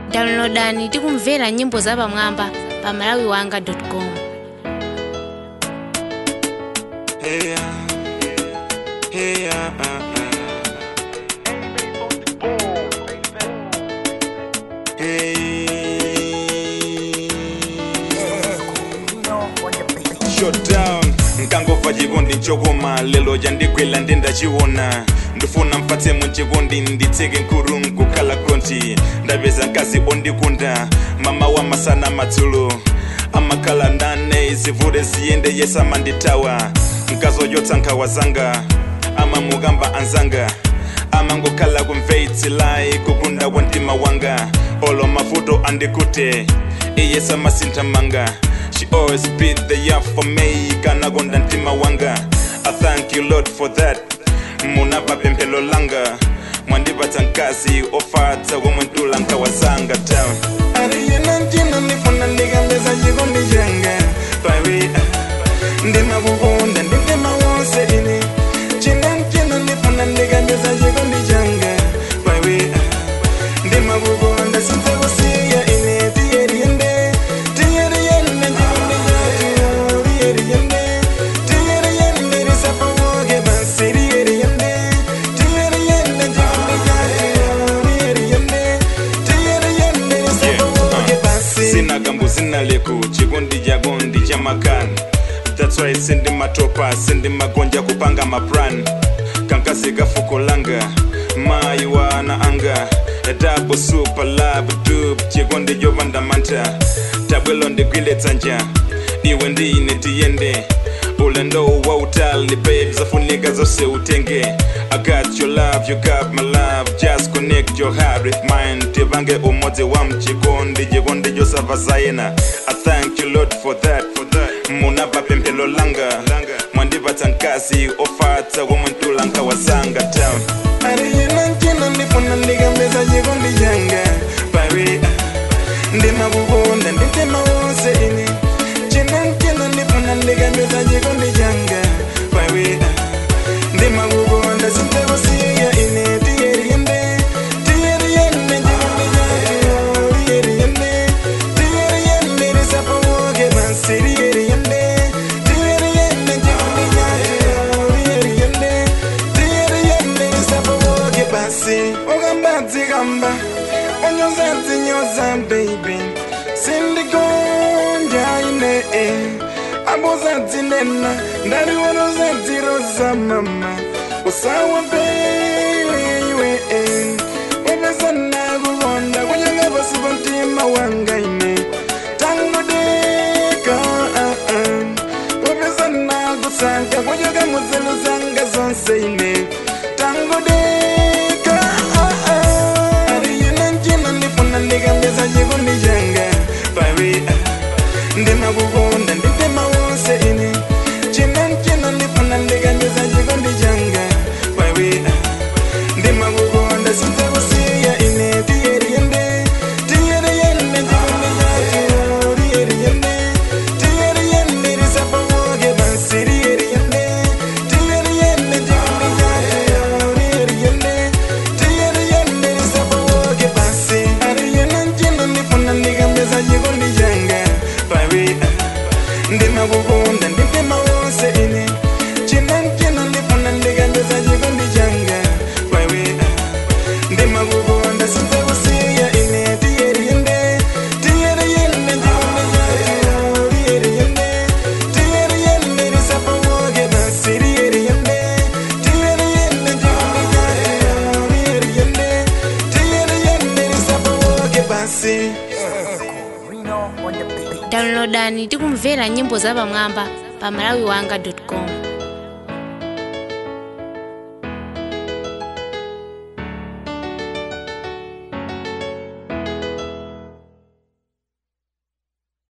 downloadani tikumvera nyimbo zapamwamba pa malawiwanga.com Hey, uh, hey, uh, uh, uh. Hey. Shutdown nkangova chikondi nchokoma lelo chandikwela ndendachiona ndifuna mpatse munchikondi nditseke nkuru nkukhala konti ndapeza mkazi ondikunda mama wa masana madzulo amakhala nane zivute ziyende yesamanditawa mkazochotsa nkhawa zanga amamukamba anzanga amangokhala kumveitsilayi kukunda kwa mtima wanga olo mavuto andikute iye samasintha manga she always be there for me kana konda mtima wanga i thank you lord for that munapa pemphelo langa mwandipatsa mkazi ofatsa komwe ntula nkhawa zanga town aliyena mtima ndifuna ndikambeza chikondi changa pawe ndimakukonda ndindima wonse ine china mchina ndifuna ndikambeza chikondi changa pawe ndimakukonda sinzakusiya ine tiyeriyende tiyeriyende chikondi chacho tiyeriyende tiyeriyende risapawoke basi tiyeriyende tiyeriyende chikondi chacho tiyeriyende tiyeriyende risapawoke basi sina kambu zina leku chikondi chako ndi chamakani that's why sindi matopa sindi magonja kupanga maplan kankasi kafuko langa mayi wana anga dabo super lab dub chikondi jovanda manta tabwelo ndigwile dzanja iwe ndine tiyende ulendo wa utali babe zafunika zose utenge i got your love you got my love just connect your heart with mine tivange umodzi wa mchikondi chikondi chosava zayena i thank you lord for that for that munapa pemphelo langa mwandipatsa mkazi ofatsa komwe ntula nkhawa zanga town aliyena mchina ndifuna ndikambeza chikondi changa pawe ndimakukonda ndintima wonse ine china mchina ndifuna ndikambeza chikondi changa pawe ndimakukonda sinzakusiya ine tiyeriyende tiyeriyende chikondi chacho tiyeriyende tiyeriyende risapawoke basi tiyeriyende tiyeriyende chikondi chacho tiyeriyende tiyeriyende risapawoke basi ukambadzikamba unyozazinyoza baby sindikonja ine abuzadzinena ndaliwonozadziroza mama usawa bele iwe upesana kukonda kunyanga pasi pamtima wanga ine tangodeka upesana kusanka kuchoka muzelu zanga zonse ine tangodeka ariyena njina ndifuna ndikambeza chikondi changa pawe ndimakukonda nditema wonse ine china mchina ndifuna ndikambeza chikondi changa pawe ndimakukonda sinzakusiya ine tiyeriyende tiyeriyende chikondi chacho tiyeriyende tiyeriyende risapawoke basi tiyeriyende tiyeriyende chikondi chacho tiyeriyende tiyeriyende risapawoke basi ariyena mchina ndifuna ndikambeza chikondi changa pawe ndimakukonda nditema wonse ine china mchina ndifuna ndikambeza chikondi changa pawe ndimakukonda sinzakusiya ine tiyeriyende tiyeriyende chikondi chacho tiyeriyende tiyeriyende risapawoke basi tiyeriyende tiyeriyende chikondi chacho tiyeriyende tiyeriyende risapawoke basi downloadani tikumvera nyimbo zapamwamba pa malawiwanga.com